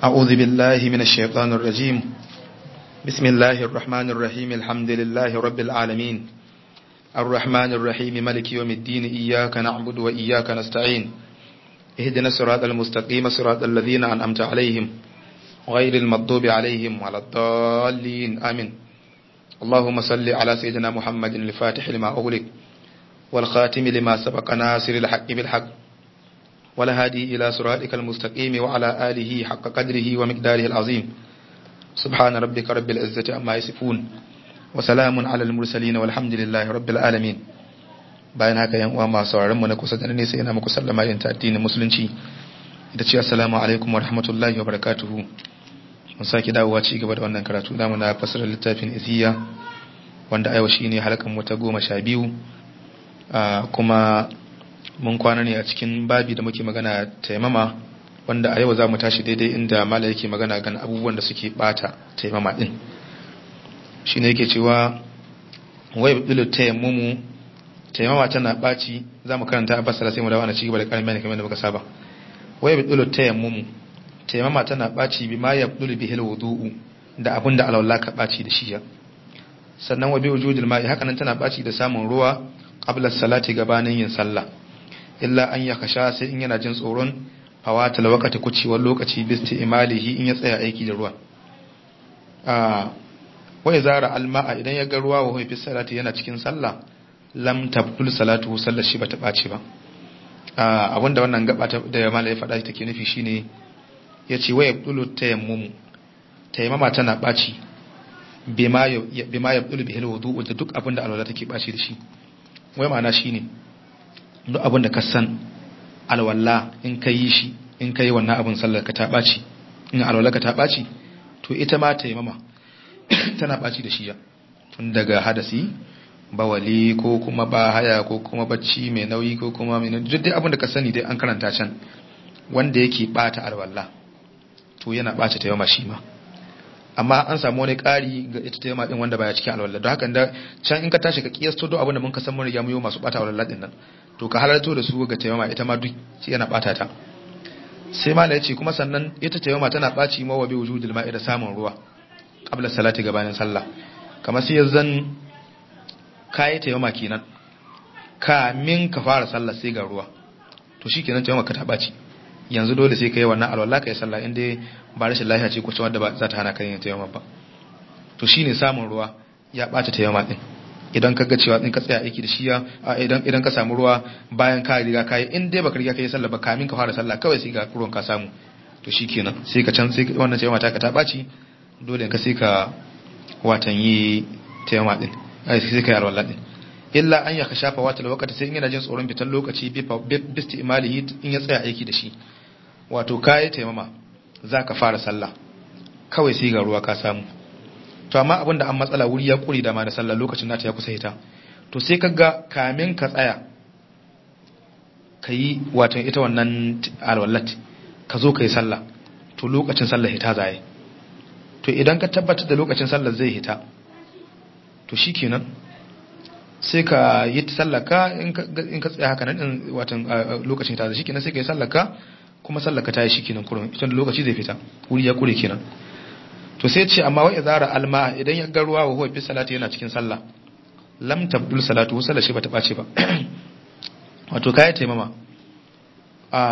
أعوذ بالله من الشيطان الرجيم بسم الله الرحمن الرحيم الحمد لله رب العالمين الرحمن الرحيم ملك يوم الدين إياك نعبد وإياك نستعين اهدنا الصراط المستقيم صراط الذين أنعمت عليهم غير المغضوب عليهم ولا الضالين آمين اللهم صل على سيدنا محمد الفاتح لما أغلق والخاتم لما سبق ناصر الحق بالحق والهادي إلى صراطك المستقيم وعلى آله حق قدره ومقداره العظيم سبحان ربك رب العزة عما يصفون وسلام على المرسلين والحمد لله رب العالمين bayan haka yan uwa masu sauraron mu na kusa da nesa ina muku sallama yin ta addinin musulunci da ce assalamu alaikum wa rahmatullahi wa barakatuhu mun sake dawowa ci gaba da wannan karatu namu na fasarar littafin iziya wanda a yau shine halkan mu ta goma sha biyu kuma mun kwana ne a cikin babi da muke magana taimama wanda a yau za mu tashi daidai inda mala yake magana gan abubuwan da suke bata taimama din shi ne yake cewa wai bilu taimamu taimama tana baci za mu karanta a basara sai mu dawo na cigaba da karin bayani kamar da muka saba wai bilu taimamu taimama tana baci bi ma ya bilu bihil wudu'u da abin da alawla ka baci da shi sannan wa bi wujudil ma'i haka nan tana baci da samun ruwa qabla salati gabanin yin sallah illa an ya kasha sai in yana jin tsoron fawatal wakati kucewar lokaci bisti imalihi in ya tsaya aiki da ruwan wai zara alma'a idan ya ga ruwa wa huwa salati yana cikin sallah lam tabtul salatu sallar shi bata ɓaci ba abinda wannan gaba da mala ya faɗa take nufi shine yace wai yabdulu tayammum tayammama tana ɓaci bima bima yabdulu bihil wudu da duk abinda alwala take ɓaci da shi wai ma'ana shine duk abin da ka san alwala in ka yi shi in ka yi wannan abin sallar ka ta ɓaci in alwala ka ta ɓaci to ita ma ta yi mama tana ɓaci da shiya tun daga hadasi bawali ko kuma ba haya ko kuma bacci mai nauyi ko kuma mai duk dai abin da ka sani dai an karanta can wanda yake ɓata alwala to yana ɓaci ta yama shi ma amma an samu wani ƙari ga ita ta yama ɗin wanda baya cikin alwala don haka da can in ka tashi ka kiyasto duk abin da mun ka san mun riga mu yi masu ɓata alwala ɗin nan to ka halarto da su ga taimama ita ma duk yana bata ta sai mala yace kuma sannan ita taimama tana baci ma wa bi wujudil ma'i da samun ruwa qabla salati gabanin sallah kamar sai zan kai taimama kenan kamin ka fara sallah sai ga ruwa to shikenan taimama ka ta baci yanzu dole sai kai wannan alwala kai sallah inda ba rashin lafiya ce ko cewa da ba za ta hana kai yin taimama ba to shine samun ruwa ya bata taimama din idan ka ga cewa in ka tsaya aiki da shi idan idan ka samu ruwa bayan ka riga kai in dai baka riga kai sallah ba kamin ka fara sallah kawai sai ga ruwan ka samu to shikenan sai ka can sai wannan sai mata ka ta baci dole ka sai ka watan yi tayyama din ai sai ka yi alwala din illa an ya kashafa wata lokaci sai in yana jin tsoron fitan lokaci bi bisti imalihi in ya tsaya aiki da shi wato kai tayyama zaka fara sallah kawai sai ga ruwa ka samu to amma abin da an matsala wuri ya kuri da ma da sallah lokacin nata ya kusa hita to sai ka ga kamin ka tsaya ka yi wato ita wannan alwallat ka zo ka yi sallah to lokacin sallah hita zaye to idan ka tabbatar da lokacin sallah zai hita to shi kenan sai ka yi sallah ka in ka tsaya haka nan wato lokacin hita zai shi kenan sai ka yi sallah ka kuma sallah ka ta yi shi kenan kurin ita lokaci zai fita wuri ya kure kenan to sai ce amma wai izara alma idan ya ga ruwa wa huwa fi salati yana cikin sallah lam tabdul salatu sallah shi bata bace ba wato kai taimama a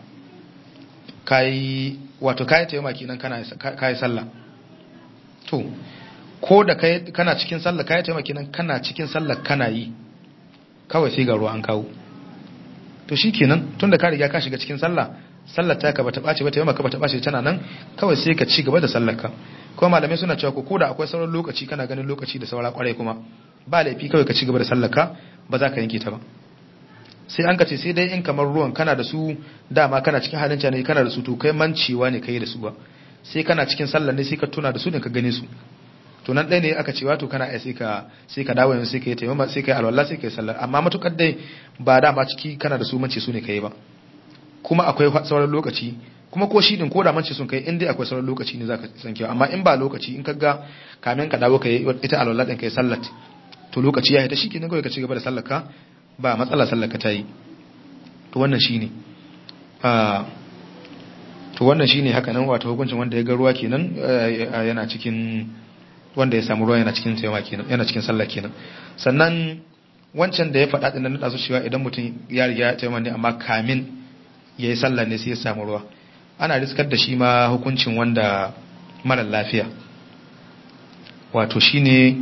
kai wato kai taimama kinan kana kai sallah to ko da kai kana cikin sallah kai taimama kinan kana cikin sallah kana yi kawai sai ga ruwa an kawo to shikenan tunda ka riga ka shiga cikin sallah sallar ta ka bata bace ba ta yamma ka bata bace tana nan kawai sai ka ci gaba da sallar ka kuma malamai suna cewa ko da akwai sauran lokaci kana ganin lokaci da saura kwarai kuma ba laifi kawai ka ci gaba da sallar ka ba za ka yanke ta ba sai an ka ce sai dai in kamar ruwan kana da su dama kana cikin halin ne kana da su to kai mancewa ne kai da su ba sai kana cikin sallar ne sai ka tuna da su ne ka gane su to nan ɗaya ne aka ce wato kana sai ka sai ka dawo yanzu sai ka yi taimama sai ka yi alwala sai ka yi sallar amma matukar dai ba dama ciki kana da su mance su ne ka yi ba kuma akwai sauran lokaci kuma ko shi din ko da mance sun kai in dai akwai sauran lokaci ne zaka san kewa amma in ba lokaci in kaga kamin ka dawo kai ita alwala din kai sallat to lokaci ya ta shikenan kawai ka ci gaba da sallar ka ba matsala sallar ka tayi to wannan shine to wannan shine haka nan wato hukuncin wanda ya ga ruwa kenan yana cikin wanda ya samu ruwa yana cikin taimama kenan yana cikin sallah kenan sannan wancan da ya faɗa din nan da su cewa idan mutum ya riga ya taimama ne amma kamin yayi sallah ne sai ya samu ruwa ana riskar da shi ma hukuncin wanda mara lafiya wato shine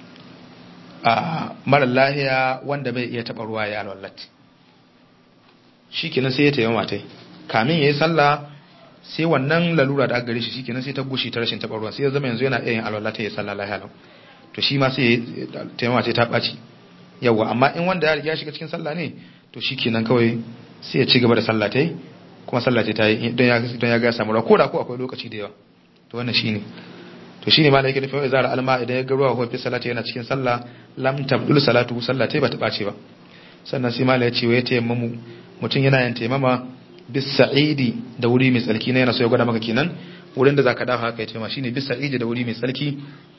a mara lafiya wanda bai iya taɓa ruwa ya alwallati shi kenan sai ya taimama tai kamin yayi sallah sai wannan lalura da aka gare shi shikenan sai ta gushi ta rashin taɓa ruwa sai ya zama yanzu yana iya yin alwala ta yi sallah lahiya lau to shi ma sai taimama sai ta ɓaci yawa amma in wanda ya riga shiga cikin sallah ne to shikenan kawai sai ya ci gaba da sallah ta yi kuma sallah ta yi don ya don ya ga ya samu ruwa ko da ko akwai lokaci da yawa to wannan shine to shine ma da yake nufin izara alma idan ya ga ruwa ko fi salati yana cikin sallah lam tabdul salatu sallah ta ba ta ɓace ba sannan sai mala ya ce wa ya tayammamu mutum yana yin taimama bis sa'idi da wuri mai tsarki na yana so ya gwada maka kenan wurin da zaka dafa haka ya taimama shine bis sa'idi da wuri mai tsarki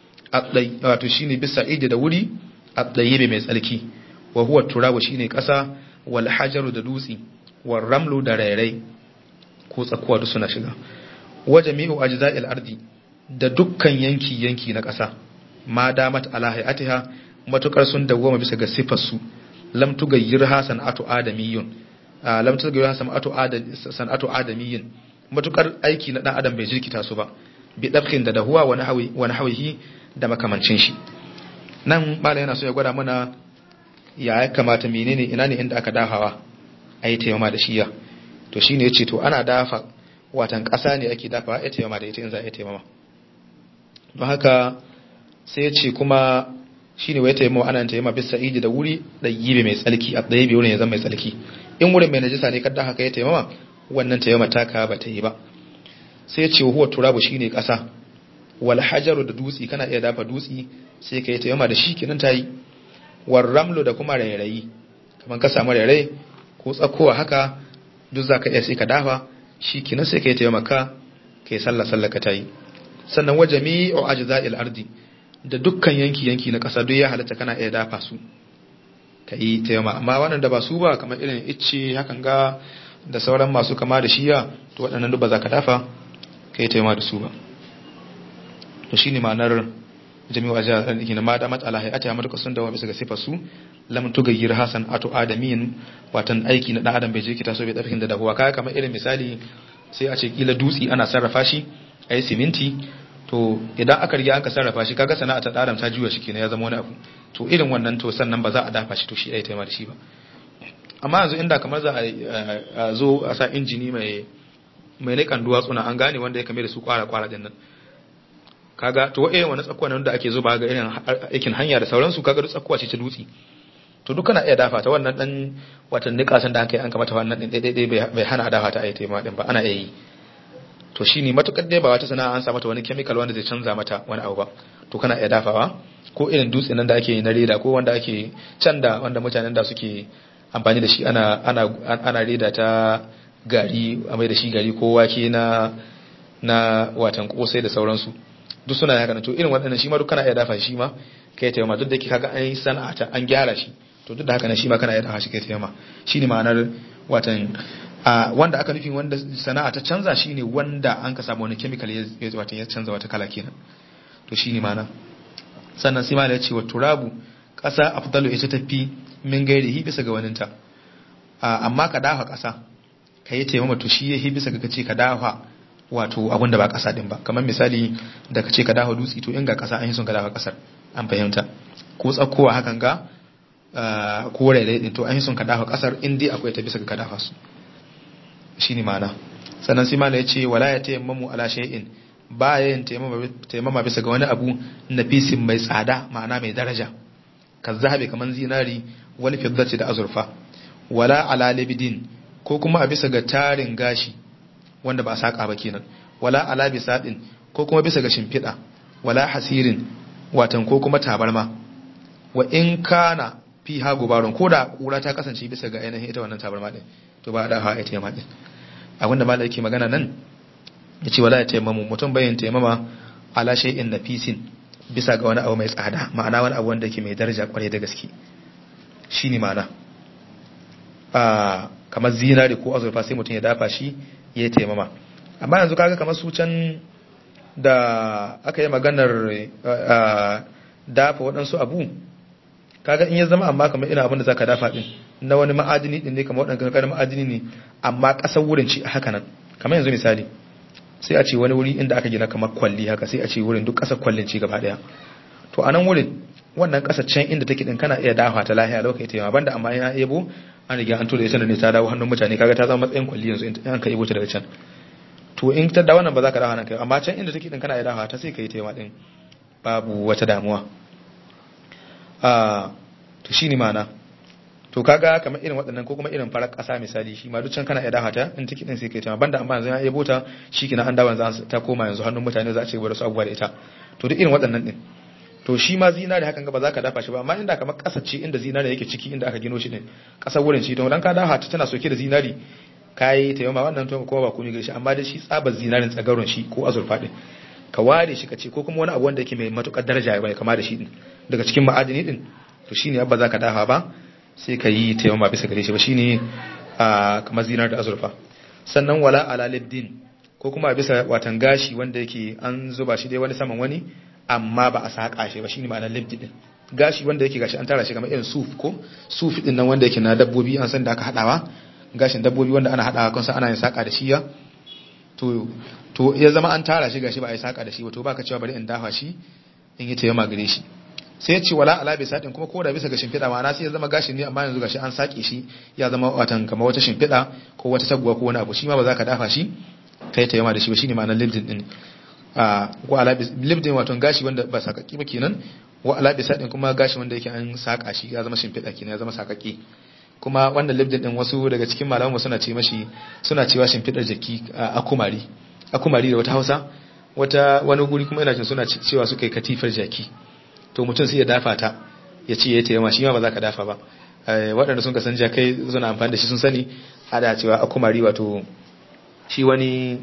wato shine bis sa'idi da wuri at-tayyib mai tsarki wa huwa turabu shine kasa wal hajaru da dutsi wal ramlu da rairai ko tsakuwa duk suna shiga wa jami'u ajza'il ardi da dukkan yanki yanki na kasa ma damat ala hayatiha matukar sun dawwama bisa ga sifar su lam tugayyirha san'atu adamiyyun lam tugayyirha san'atu adamiyyin matukar aiki na dan adam bai jirkita su ba bi dabkin da dahuwa wani hawi wani hawihi da makamancin shi nan mala yana so ya gwada mana ya ya kamata menene ina ne inda aka dafawa a yi taimama da shiya to shine yace to ana dafa watan ƙasa ne ake dafawa ya taimama da ita in za a yi taimama don haka sai yace kuma shine wai taimama ana taimama bisa idi da wuri da yibe mai tsalki a tsaye wurin ya zama mai tsalki in wurin mai najisa ne kadda haka ya taimama wannan taimama taka ba ta yi ba sai yace huwa turabu shine ƙasa wal hajaru da dutsi kana iya dafa dutsi sai ka yi taimama da shi kenan ta yi war ramlu da kuma rairayi kamar ka samu rairai ko tsakowa haka duk za ka iya sai ka dafa shi kenan sai ka yi taimama ka ka yi sallah sallah ka ta yi sannan wa jami'u ajza'il ardi da dukkan yanki yanki na ƙasa duk ya halatta kana iya dafa su ka yi taimama amma wannan da ba su ba kamar irin icce hakan ga da sauran masu kama da shiya to waɗannan duk ba za ka dafa ka yi taimama da su ba to shine ma'anar jami'u ajiyar arziki na ma da matsala hayata ya matuka sun dawo bisa ga sifar su lam tugayyir hasan ato adamin watan aiki na dan adam bai jirkita so bai tsarkin da dahuwa kaya kamar irin misali sai a ce kila dutsi ana sarrafa shi a yi siminti to idan aka riga aka sarrafa shi kaga sana'a ta adam ta juya shi kenan ya zama wani abu to irin wannan to sannan ba za a dafa shi to shi ai taima da shi ba amma yanzu inda kamar za a zo a sa injini mai mai nikan duwatsuna an gane wanda ya kame da su kwara kwara din nan kaga to irin wani tsakuwa nan da ake zuba ga irin aikin hanya da sauransu kaga duk tsakuwa ce ta dutse to duk kana iya dafa ta wannan dan watan nikasan da aka yi an kamata wannan din daidai bai hana dafa ta ayi taima din ba ana iya yi to shine matukar dai ba wata sana'a an sa mata wani chemical wanda zai canza mata wani abu ba to kana iya dafawa ko irin dutse nan da ake yi na reda ko wanda ake can da wanda mutanen da suke amfani da shi ana ana ana reda ta gari a mai da shi gari ko wake na na watan kosai da sauransu duk suna haka to irin waɗannan shi ma duk kana iya dafa shi ma kai ta yamma duk da ke kaga an yi sana'a ta an gyara shi to duk da haka nan shi ma kana iya dafa shi kai ta yamma shine ma'anar watan wanda aka nufi wanda sana'a ta canza shine wanda an ka samu wani chemical ya watan ya canza wata kala kenan to shine ma'ana sannan sai ma da ya ce wa turabu ƙasa afdalu ita tafi min gairihi bisa ga waninta amma ka dafa ƙasa ka yi taimama to shi yahi bisa ga kace ka dafa wato abin da ba ƙasa din ba kamar misali da ka ce ka dafa dutse to in ga ƙasa an yi son ka dafa ƙasar an fahimta ko tsakkowa hakan ga ko raidai din to an yi son ka dafa ƙasar in dai akwai ta bisa ga ka dafa su shine ma'ana sannan sai mala ya ce wala ya tayammamu ala shay'in ba ya yin taimama bisa ga wani abu nafisin mai tsada ma'ana mai daraja ka zahabi kamar zinari wani fiddati da azurfa wala ala libidin ko kuma a bisa ga tarin gashi wanda ba a saƙa ba kenan wala ala bisadin ko kuma bisa ga shimfiɗa wala hasirin watan ko kuma tabarma wa in kana fi ha gubarun ko da ƙura ta kasance bisa ga ainihin ita wannan tabarma din to ba a da hawa ita yamma din abinda malai yake magana nan ya ce wala ya taimamu mutum bayan taimama ala shay'in nafisin bisa ga wani abu mai tsada ma'ana wani abu wanda ke mai daraja kwarai da gaske shine ma'ana kamar zinari ko azurfa sai mutum ya dafa shi ya taimama amma yanzu kaga kamar su can da aka yi maganar dafa waɗansu abu kaga in ya zama amma kamar irin abin da zaka dafa din na wani ma'adini din ne kamar waɗanda kaga ma'adini ne amma ƙasar wurin ci haka nan kamar yanzu misali sai a ce wani wuri inda aka gina kamar kwalli haka sai a ce wurin duk ƙasar kwallin ci gaba ɗaya to a nan wurin wannan ƙasar can inda take din kana iya dafa ta lahiya lokaci ta yawa banda amma ya yabo an riga an tura ita da ne ta dawo hannun mutane kaga ta zama matsayin kwalli yanzu in ka yabo ta daga can to in ta da wannan ba za ka dafa nan kai amma can inda take din kana iya dafa ta sai ka yi ta yawa din babu wata damuwa to shi ne mana to kaga kamar irin waɗannan ko kuma irin farar ƙasa misali shi ma duk can kana iya dafa ta in take din sai kai ta banda amma yanzu ya yabo ta shi kina an dawo yanzu ta koma yanzu hannun mutane za a ce gwada su abubuwa da ita to duk irin waɗannan din to shi ma zinari hakan ba za ka dafa shi ba amma inda kamar ƙasa ce inda zinari yake ciki inda aka gino shi din ƙasar wurin shi to dan ka dafa ta tana soke da zinari kai ta yamma wannan to kuma ba komai gare shi amma da shi tsabar zinarin tsagaron shi ko azurfa din ka ware shi ka ce ko kuma wani abu wanda yake mai matukar daraja bai kama da shi din daga cikin ma'adini din to shine abba zaka dafa ba sai ka yi ta yamma bisa gare shi ba shine a kamar zinar da azurfa sannan wala ala libdin ko kuma bisa watan gashi wanda yake an zuba shi dai wani saman wani amma ba a saka shi ba shine ma'anar libdi din gashi wanda yake gashi an tara shi kamar irin suf ko suf din nan wanda yake na dabbobi an san da aka hadawa gashin dabbobi wanda ana hadawa kun san ana yin saka da shi ya to to ya zama an tara shi gashi ba a yi saka da shi ba to baka cewa bari in dafa shi in yi tayyama gare shi sai ya ce wala ala bi sadin kuma koda bisa ga shimfiɗa ma'ana sai ya zama gashin ne amma yanzu gashi an sake shi ya zama watan kamar wata shimfiɗa ko wata taguwa ko wani abu shi ma ba za ka dafa shi kai tayyama da shi ba shine ma'anar libdin din a wa ala bi libdin wato gashi wanda ba sakaki ba kenan wa ala bi sadin kuma gashi wanda yake an saka shi ya zama shimfiɗa kenan ya zama sakaki kuma wannan libdin din wasu daga cikin malamu suna ce mashi suna cewa shimfiɗar jaki a kumari akumari da wata hausa wata wani guri kuma ina jin suna cewa suka yi katifar jaki to mutum sai ya dafa ta ya ce ya taimama shi ma ba za ka dafa ba waɗanda sun kasan jakai suna amfani da shi sun sani ada cewa akumari wato shi wani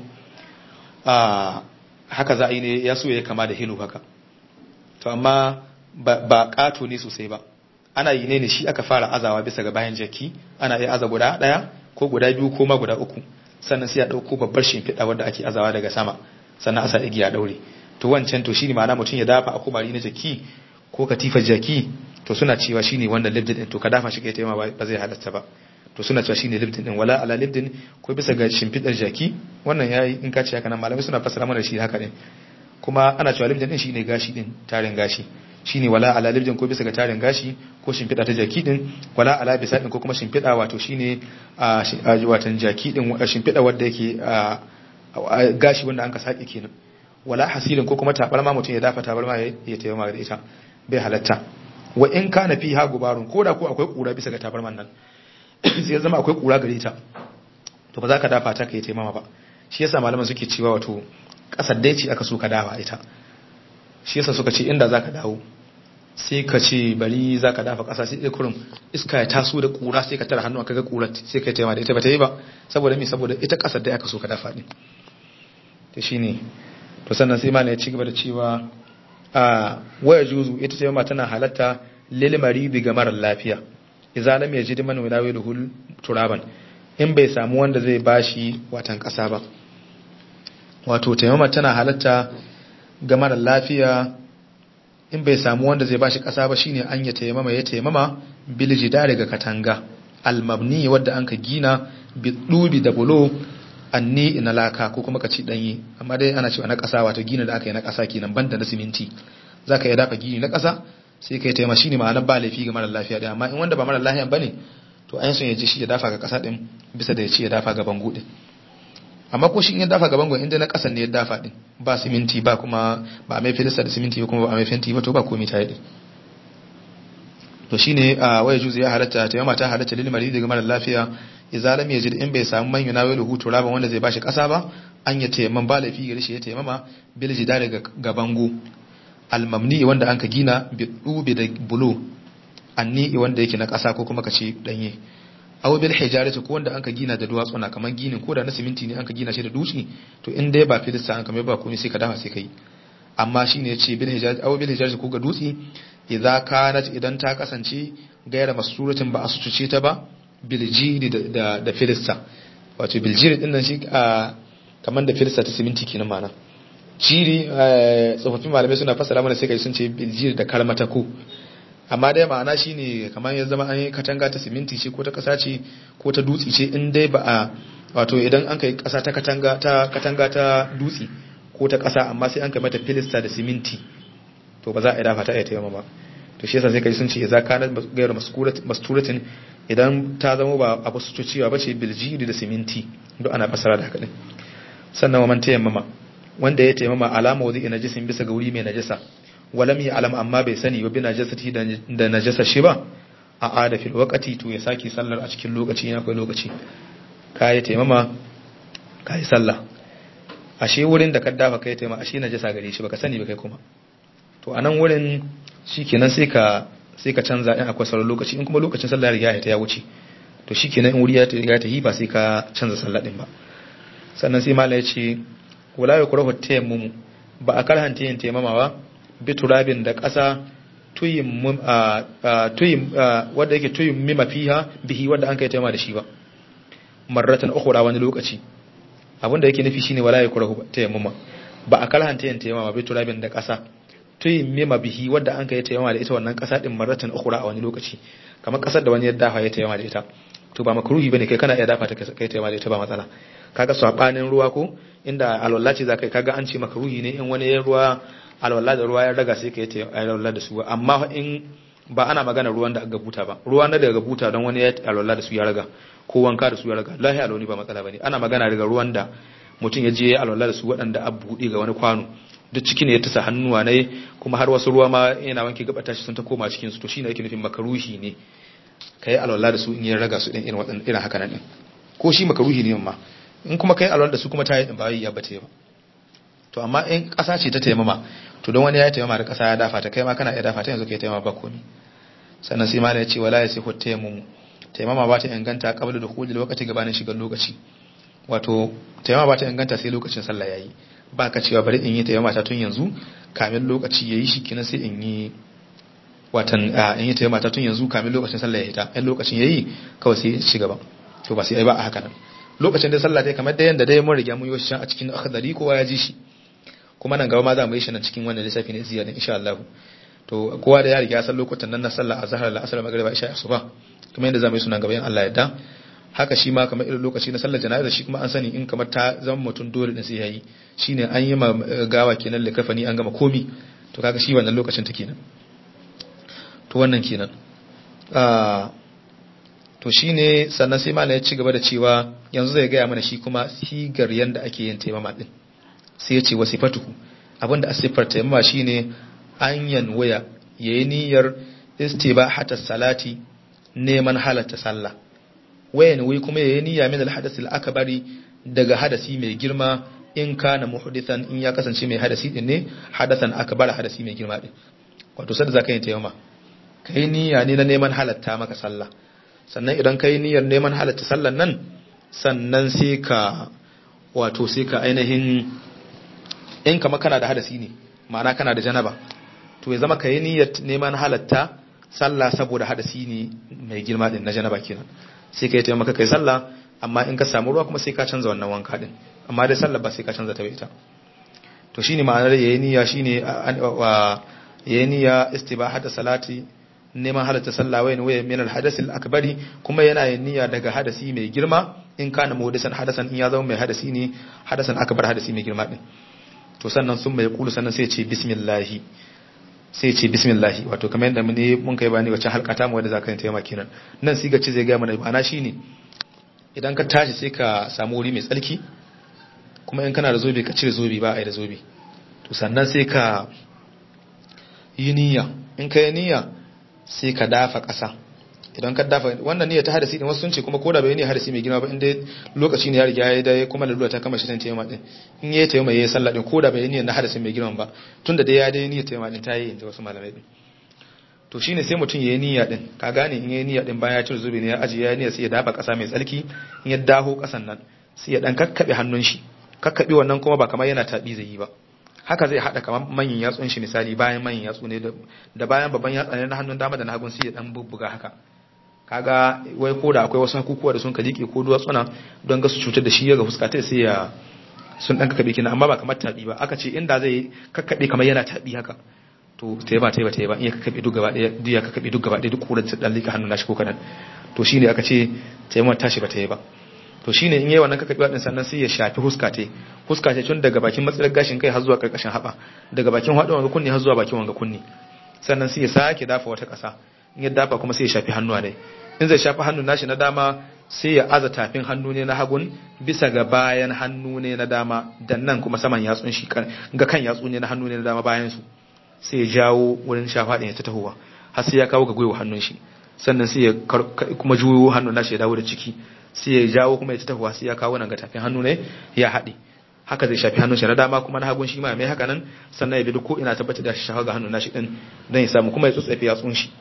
haka za a yi ne ya so ya kama da hilo haka to amma ba ƙato ne sosai ba ana yi ne ne shi aka fara azawa bisa ga bayan jaki ana iya aza guda ɗaya ko guda biyu ko ma guda uku sannan sai a ɗauko babbar shimfiɗa wadda ake azawa daga sama sannan a sa igiya ɗaure to wancan to shine ma'ana mutum ya dafa akumari na jaki ko katifar jaki to suna cewa shine wanda libdin din to ka dafa shi kai taima ba zai halatta ba to suna cewa shine libdin din wala ala libdin ko bisa ga shimfiɗar jaki wannan yayi in ka ce haka nan malamai suna fassara mana shi haka din kuma ana cewa libdin din shine gashi din tarin gashi shine wala ala libdin ko bisa ga tarin gashi ko shimfiɗa ta jaki din wala ala bisa din ko kuma shimfiɗa wato shine a watan jaki din shimfiɗa wanda yake gashi wanda an ka saki kenan wala hasilin ko kuma tabarma mutum ya dafa tabarma ya taimaka da ita bai halatta wa in kana fi ha gubarun ko da ko akwai kura bisa ga tabarman nan sai ya zama akwai kura gare ta to ba za ka dafa ta ka yi taimama ba shi yasa malaman suke cewa wato kasar dai ce aka so ka dafa ita shi yasa suka ce inda za ka dawo sai ka ce bari za ka dafa ƙasa sai ɗaya kurum iska ya taso da ƙura sai ka tara hannu aka ga ƙurar sai ka yi taimaka da ita ba ta yi ba saboda me saboda ita ƙasar dai aka so ka dafa ne to shine to sannan sai ma ya ci gaba da cewa a waya juzu ita ce ma tana halatta lil maridi ga marar lafiya idza lam yajid man yunawiluhu turaban in bai samu wanda zai bashi watan kasa ba wato taimama tana halatta ga marar lafiya in bai samu wanda zai bashi kasa ba shine an ya taimama ya taimama bil jidari ga katanga al mabni wadda anka gina bi dubi da bulo anni na laka ko kuma ka ci danyi amma dai ana cewa na ƙasa wato gini da aka yi na ƙasa kenan banda na siminti zaka iya dafa gini na ƙasa sai kai taima shine ma'anar ba laifi ga marar lafiya din amma in wanda ba marar lafiya bane to ayin son ya ji shi ya dafa ga ƙasa din bisa da ya ce ya dafa ga bango din amma ko shi in ya dafa ga bango inda na ƙasan ne ya dafa din ba siminti ba kuma ba mai filista da siminti kuma ba mai fenti ba to ba komai ta yi din to shine a waya juzu ya halatta taimama ta halatta lil maridi ga marar lafiya idza lam yajid in bai samu man yunawilu hu turaban wanda zai bashi kasa ba an ya tayamman ba lafi gare shi ya tayammama bil jidari ga bango al mamni wanda anka gina bi dubi da bulo anni wanda yake na kasa ko kuma kace danye aw bil hijarati ko wanda anka gina da duwatsu na kaman ginin ko da na siminti ne anka gina shi da dutse to in dai ba filista an kamar ba komai sai ka dafa sai kai amma shine yace bil hijarati aw bil hijarati ko ga dutse idza kanat idan ta kasance gaira masuratin ba a sutuce ta ba biljiri da filista wato biljiri din nan shi a kamar da filista ta siminti kenan ma'ana jiri tsofaffin malamai suna fassara mana sai kai sun ce biljiri da kalmatako amma dai ma'ana shine kamar ya zama an yi katanga ta siminti ce ko ta kasa ce ko ta dutse ce in dai ba a wato idan an kai kasa ta katanga ta katanga ta dutse ko ta kasa amma sai an kai mata filista da siminti to ba za a yi dafa ta iya taimama ba to shi yasa sai kai sun ce idza kana gairu masturatin idan ta zama ba abu su cewa ba ce biljiri da siminti duk ana fasara da haka din sannan wa man tayammama wanda ya taimama alama wadi najisin bisa ga wuri mai najasa walam ya alam amma bai sani ba bi najasati da najasa shi ba a ada fil waqati to ya saki sallar a cikin lokaci yana akwai lokaci kai taimama kai sallah ashe wurin da ka dafa kai taimama ashe najasa gare shi baka sani ba kai kuma to anan wurin shikenan sai ka sai ka canza in akwai sauran lokaci in kuma lokacin sallah ya riga ya wuce to shikenan in wuri ya riga ta yi ba sai ka canza sallah din ba sannan sai malai ya ce wala yakrahu tayammum ba a karhanta yin taimama ba biturabin da ƙasa wadda yake tuyin mima fiha bihi wadda an kai taima da shi ba marratan ukhra wani lokaci abinda yake nufi shine wala yakrahu tayammuma ba a karhanta yin taimama biturabin da ƙasa tuyin mima bihi wadda an kai taimama da ita wannan ƙasa din marratan ukhra a wani lokaci kamar ƙasar da wani ya dafa ya taimama da ita to ba makruhi bane kai kana iya dafa ta kai taimama da ita ba matsala kaga sabanin ruwa ko inda alwala ce zakai kaga an ce makruhi ne in wani ya ruwa alwala da ruwa ya raga sai ka yi alwala da su amma in ba ana magana ruwan da aka buta ba ruwa na daga buta don wani ya alwala da su ya raga ko wanka da su ya raga lahi alwani ba matsala bane ana magana daga ruwan da mutum ya je ya alwala da su waɗanda a buɗe ga wani kwano duk ciki ne ya tasa hannuwa ne kuma har wasu ruwa ma yana wanke gaba tashi sun ta koma cikin su to shine yake nufin makaruhi ne kai alwala da su in ya raga su din irin waɗannan irin haka nan din ko shi makaruhi ne ma in kuma kai alwala da su kuma ta yi ba ya bata ba to amma in ƙasa ce ta taimama to don wani ya taimama da ƙasa ya dafa ta kai ma kana iya dafa ta yanzu kai taimama ba komi sannan sai malai ya ce wala ya sai hu taimama taimama ba ta inganta qabla da khulul waqti gabanin shigar lokaci wato taimama ba ta inganta sai lokacin sallah yayi ba ka cewa bari in yi taimama ta tun yanzu kamin lokaci yayi shi kina sai in yi watan in yi taimama ta tun yanzu kamin lokacin sallah yayi ta in lokacin yayi kawai sai shi gaba to ba sai ai ba a haka nan lokacin da sallah dai kamar da yanda dai mun riga mun yi shi a cikin akhdari kowa ya ji shi kuma nan gaba ma za mu yi shi nan cikin wannan lissafi ne ziyarin insha Allah to kowa da ya riga ya san lokutan nan na sallah azhar da asr magriba isha asuba kuma yanda za mu yi sunan gaba in Allah yarda haka shi ma kamar irin lokaci na sallar jana'iza shi kuma an sani in kamar ta zama mutum dole din sai yayi shine an yi ma gawa kenan likafani an gama komi to kaga shi wannan lokacin ta kenan to wannan kenan to shine sannan sai malam ya ci gaba da cewa yanzu zai gaya mana shi kuma sigar yanda ake yin taimama din sai ya ce wasifatuhu abinda a siffar taimama shine an yanwaya yayi niyyar istibahata salati neman halatta sallah wayan wai kuma yayi niyya min al-hadathil akbari daga hadasi mai girma in kana muhdithan in ya kasance mai hadasi din ne hadathan akbar hadasi mai girma din wato sai zaka yi taimama kai niyya ne na neman halatta maka sallah sannan idan kai niyyar neman halatta sallan nan sannan sai ka wato sai ka ainihin in kama kana da hadasi ne ma'ana kana da janaba to ya zama ka yi niyyar neman halatta sallah saboda hadasi ne mai girma din na janaba kenan sai ka yi taimaka kai sallah amma in ka samu ruwa kuma sai ka canza wannan wanka din amma dai sallah ba sai ka canza ta bai ita to shine ma'anar yayi niyya shine yayi niyya istibahata salati neman halatta sallah wayan waya min al-hadath al-akbari kuma yana yin niyya daga hadasi mai girma in kana muhdisan hadasan in ya zama mai hadasi ne hadasan akbar hadasi mai girma din to sannan sun mai kulu sannan sai ce bismillahi sai ce bismillahi wato kamar yadda mun mun kai bani wacce halka ta mu wanda zaka yi taimaka kenan nan siga ce zai ga mana ma'ana shine idan ka tashi sai ka samu wuri mai tsarki kuma in kana da zobe ka cire zobe ba a yi da zobe to sannan sai ka yi niyya in ka yi niyya sai ka dafa ƙasa idan ka dafa wannan niyyar ta hadasi din wasu sun ce kuma koda bai ne hadasi mai girma ba inda lokaci ne ya riga ya dai kuma lalura ta kama shi san tayyama din in yayi tayyama yayi sallah din koda bai niyyar na hadasi mai girma ba tunda dai ya dai niyyar tayyama din ta yi inda wasu malamai din to shine sai mutum yayi niyya din ka gane in yayi niyya din bayan ya cire zubi ne ya aje ya niyya sai ya dafa ƙasa mai tsarki in ya daho ƙasan nan sai ya dan kakkabe hannun shi kakkabe wannan kuma ba kamar yana tabi zai yi ba haka zai hada kamar manyan yatsun shi misali bayan manyan yatsu ne da bayan babban yatsa ne na hannun dama da na hagun sai ya dan bubbuga haka kaga wai ko da akwai wasu hakukuwa da sun ka jike ko duwatsuna don ga su cutar da shi ya ga fuskata sai ya sun dan kakkabe kenan amma ba kamar tabi ba aka ce inda zai kakkabe kamar yana tabi haka to ta yi ba ta yi ba ta yi ba in ya kakkabe duk gaba ɗaya duk ya kakkabe duk gaba ɗaya duk kurar dan lika hannun nashi ko kadan to shine aka ce ta yi tashi ba ta yi ba to shine in yayi wannan kakkabe din sannan sai ya shafi huska te huska te tun daga bakin matsalar gashin kai har zuwa karkashin haba daga bakin hadu wanga kunni har zuwa bakin wanga kunni sannan sai ya sake dafa wata ƙasa in ya dafa kuma sai ya shafi hannuwa ne in zai shafi hannun nashi na dama sai ya aza tafin hannu ne na hagun bisa ga bayan hannu ne na dama dan nan kuma saman yatsun shi ga kan yatsu ne na hannu ne na dama bayan su sai ya jawo wurin shafa ɗin ya ta tahowa har sai ya kawo ga gwiwa hannun shi sannan sai ya kuma juyo hannun nashi ya dawo da ciki sai ya jawo kuma ya ta tahowa sai ya kawo nan ga tafin hannu ne ya haɗe haka zai shafi hannun shi na dama kuma na hagun shi ma mai haka nan sannan ya bi duk ko ina tabbatar da shi shafa ga hannun nashi din don ya samu kuma ya tsotsafe yatsun shi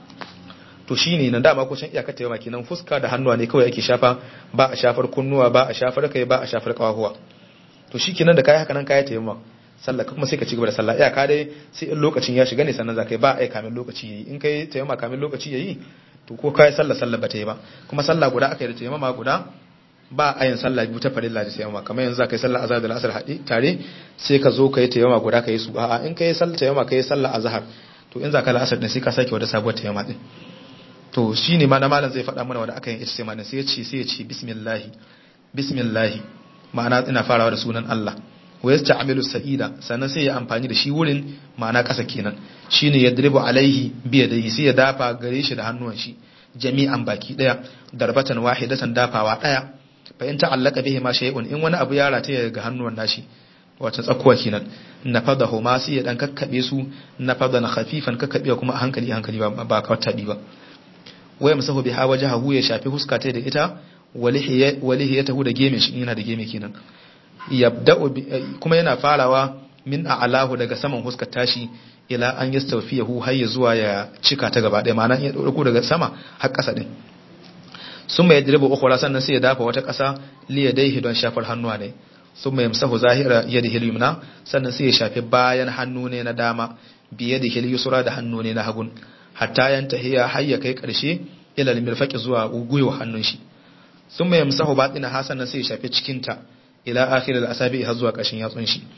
to shi ne na dama kusan iyakar ta yawa kenan fuska da hannuwa ne kawai ake shafa ba a shafar kunnuwa ba a shafar kai ba a shafar kawahuwa to shi kenan da kai haka nan kai ta yawa sallah kuma sai ka ci gaba da sallah iyaka dai sai in lokacin ya shiga ne sannan za kai ba a yi kamin lokaci yayi in kai ta yawa kamin lokaci yayi to ko kai sallah sallah ba ta yi ba kuma sallah guda aka yi da ta yawa guda ba a yin sallah biyu ta farilla da tayammuma kamar yanzu za ka yi sallah azhar da asar haɗe tare sai ka zo ka yi tayammuma guda ka yi su a'a in ka yi sallah tayammuma ka yi sallah azhar to in za ka la'asar din sai ka sake wata sabuwar tayammuma din to shine ma na malam zai faɗa mana wanda aka yi ijtima din sai ya ce sai ya ce bismillah bismillah ma'ana ina farawa da sunan Allah wa yasta'milu sa'ida sannan sai ya amfani da shi wurin ma'ana ƙasa kenan shine yadribu alaihi bi yadihi sai ya dafa gare shi da hannuwan shi jami'an baki daya darbatan wahidatan dafawa daya fa in ta'allaka bihi ma shay'un in wani abu ya rataye ga hannuwan nashi wata tsakuwa kenan nafadahu ma sai ya dan kakkabe su nafadan khafifan kakkabe kuma a hankali hankali ba ba ka tabi ba waya musahu biha wajhahu ya shafi huska ta da ita walihiyatahu da geme shi yana da geme kenan yabda'u kuma yana farawa min a'lahu daga saman huskar tashi ila an yastawfiyahu har ya zuwa ya cika ta gaba ɗaya ma'ana ya dauko daga sama har ƙasa din summa yadribu ukhra sannan sai ya dafa wata ƙasa li yadayhi don shafar hannuwa ne summa yamsahu zahira yadihi al-yumna sannan sai ya shafi bayan hannu ne na dama bi yadihi al-yusra da hannu ne na hagun hatta yantahiya har ya kai ƙarshe ila al-mirfaqi zuwa gwiwa hannun shi summa yamsahu batina hasanan sai ya shafi cikin ta ila akhir al-asabi har zuwa ƙarshen yatsun shi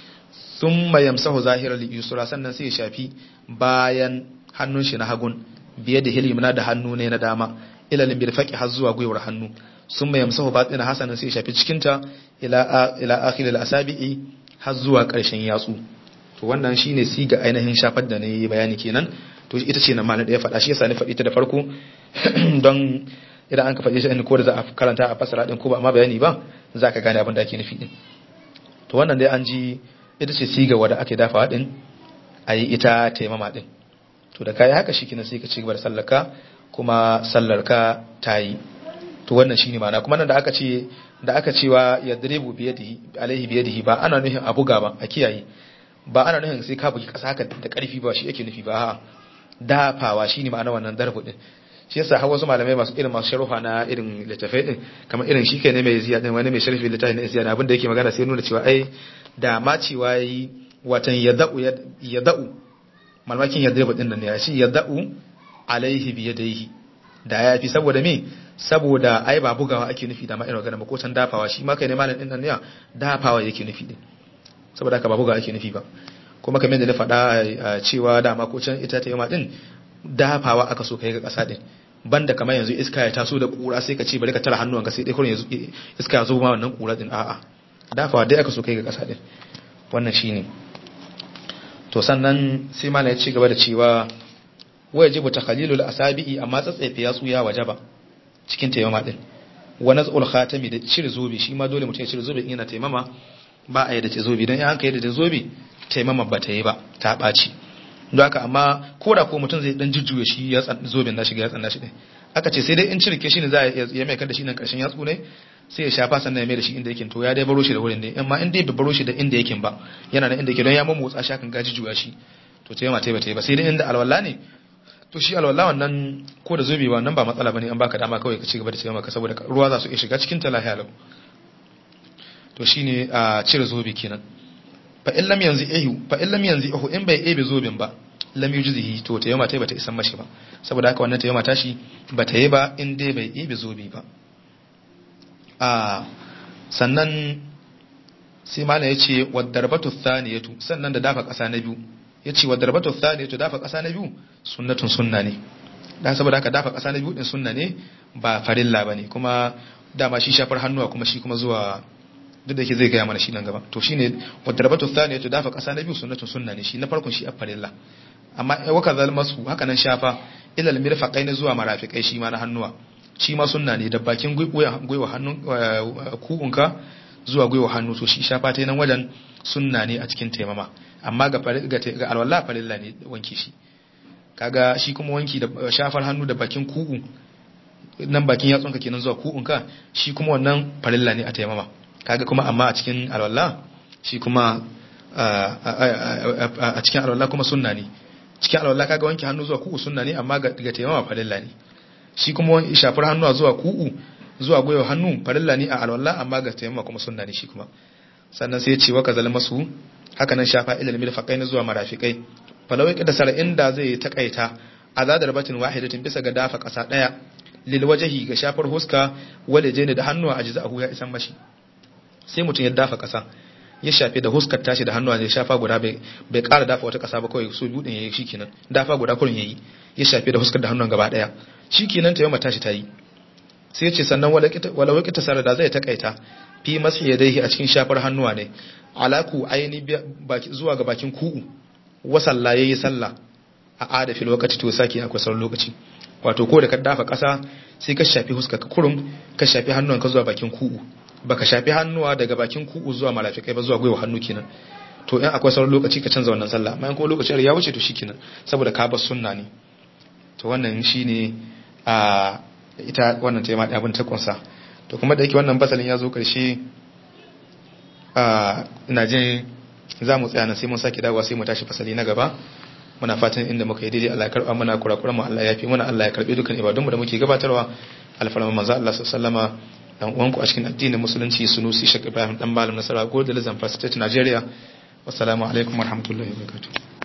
thumma yamsahu zahira al-yusra sannan sai ya shafi bayan hannun shi na hagun biye da hilimna da hannu ne na dama ila al-mirfaqi har zuwa gwiwar hannu thumma yamsahu batina hasanan sai ya shafi cikin ta ila ila akhir al-asabi har zuwa ƙarshen yatsu to wannan shine siga ainihin shafar da nayi bayani kenan to ita ce na malam da ya faɗa shi yasa ni faɗi ta da farko don idan an ka faɗi shi ko da za a karanta a fasara din ko ba amma bayani ba za ka gane abin da ake nufi din to wannan dai an ji ita ce siga wadda ake dafawa din a yi ita taimama din to da kayi haka shikenan sai ka ci gaba da sallarka kuma sallarka ta yi to wannan shine ma'ana kuma nan da aka ce da aka cewa yadribu biyadihi alaihi biyadihi ba ana nufin a buga ba a kiyaye ba ana nufin sai ka bugi kasa haka da karfi ba shi yake nufi ba a'a dafawa shine ma'ana wannan darbu din shi yasa har wasu malamai masu irin masu sharuha na irin littafai din kamar irin shi kai ne mai ziya din wani mai sharfi littafi na ziya abin da yake magana sai nuna cewa ai da ma cewa yi watan yada'u yada'u malmakin yadribu din nan ne shi yada'u alaihi bi yadayhi da ya fi saboda me saboda ai ba bugawa ake nufi da ma irin magana ba ko can dafawa shi ma kai ne malam din nan ne dafawa yake nufi din saboda haka ba bugawa ake nufi ba kuma kamar da na faɗa cewa dama ko can ita ta yi ma din dafawa aka so kai ga ƙasa din banda kamar yanzu iska ya taso da kura sai ka ce bari ka tara hannuwanka sai dai kurin iska ya zo ma wannan kura din a'a dafawa dai aka so kai ga ƙasa din wannan shine to sannan sai malai ya ci gaba da cewa wajibu takhalilul asabi'i amma tsatsefe ya tsuya wajaba cikin taimama din wa naz'ul khatami da cire zobe shi ma dole mutum ya cire zobe in yana taimama ba a yi da zobe dan in kai da zobe taimama ba ta yi ba ta ɓaci don haka amma ko da ko mutum zai dan jujjuya shi ya zoben nashi ga ya tsanna shi ne aka ce sai dai in cirke shi ne za ya mai kada shi nan karshen yatsu ne sai ya shafa sannan ya mai da shi inda yake to ya dai baro shi da wurin ne amma in dai bai baro shi da inda yake ba yana da inda yake don ya mamotsa shi kan gaji juya shi to ta yama ta ba ta yi ba sai dai inda alwala ne to shi alwala wannan ko da zobe wannan ba matsala bane an baka dama kawai ka ci gaba da taimaka maka saboda ruwa za su iya shiga cikin ta lahiya lau to shine a cire zobe kenan fa in lam yanzu ihu fa in lam yanzu ihu in bai ebe zobin ba lam yujzihi to ta yama tai bata isan mashi ba saboda haka wannan ta yama tashi bata yi ba in dai bai ebe zobi ba a sannan sai mana ya ce wadarbatu thaniyatu sannan da dafa ƙasa na biyu ya ce wadarbatu thaniyatu dafa ƙasa na biyu sunnatun sunna ne dan saboda haka dafa ƙasa na biyu din sunna ne ba farilla bane kuma dama shi shafar hannuwa kuma shi kuma zuwa duk da yake zai gaya mana shi nan gaba to shine wadarbatu thaniyatu dafa ƙasa na biyu sunnatun sunna ne shi na farkon shi a farilla amma waka zalmasu haka nan shafa ilal mirfaqai na zuwa marafikai shi ma na hannuwa shi ma sunna ne da bakin gwiwa hannun ku'unka zuwa gwiwa hannu to shi shafa ta nan wajen sunna ne a cikin taimama amma ga ga alwala farilla ne wanki shi kaga shi kuma wanki da shafar hannu da bakin ku'u nan bakin yatsunka kenan zuwa ku'unka shi kuma wannan farilla ne a taimama kaga kuma amma a cikin alwala shi kuma a cikin alwala kuma sunna ne cikin alwala kaga wanke hannu zuwa ku'u sunna ne amma ga taimama farilla ne shi kuma shafar hannu zuwa ku'u zuwa gwiwa hannu farilla ne a alwala amma ga taimama kuma sunna ne shi kuma sannan sai ya ce wa kazal masu haka nan shafa ilal mirfaqai na zuwa marafikai falawai kada sara inda zai takaita azadar batin wahidatin bisa ga dafa kasa daya lil wajhi ga shafar huska wale jene da hannuwa ajza'ahu ya isan mashi sai mutum ya dafa kasa ya shafe da huskar tashi da hannuwa ya shafa guda bai bai ƙara dafa wata kasa ba kawai so biyu din yayi shikenan dafa guda kurin yayi ya shafe da huskar da hannuwan gaba daya shikenan ta yau tashi tayi sai ya ce sannan wala wakita sara da zai takaita fi masu yadaihi a cikin shafar hannuwa ne alaku aini zuwa ga bakin ku'u wasalla yayi sallah a ada fil wakati to saki akwai sauran lokaci wato ko da ka dafa kasa sai ka shafi huska ka kurum ka shafi hannuwan ka zuwa bakin ku'u baka shafi hannuwa daga bakin ku'u zuwa malafikai ba zuwa gwiwa hannu kenan to in akwai sauran lokaci ka canza wannan sallah amma in kuma lokacin ya wuce to shikenan saboda ka bar sunna ne to wannan shine a ita wannan ta yi maɗi abin ta kunsa to kuma da yake wannan fasalin ya zo ƙarshe a ina jin za mu tsaya na sai mun sake dawowa sai mu tashi fasali na gaba muna fatan inda muka yi daidai Allah ya karɓa muna kurakuran mu Allah ya fi muna Allah ya karɓe dukkan ibadunmu da muke gabatarwa alfarma manzo Allah sallama dan uwanku a cikin addinin musulunci sunusi shek Ibrahim dan malam nasara ko da Zamfara State Nigeria wassalamu alaikum warahmatullahi wabarakatuh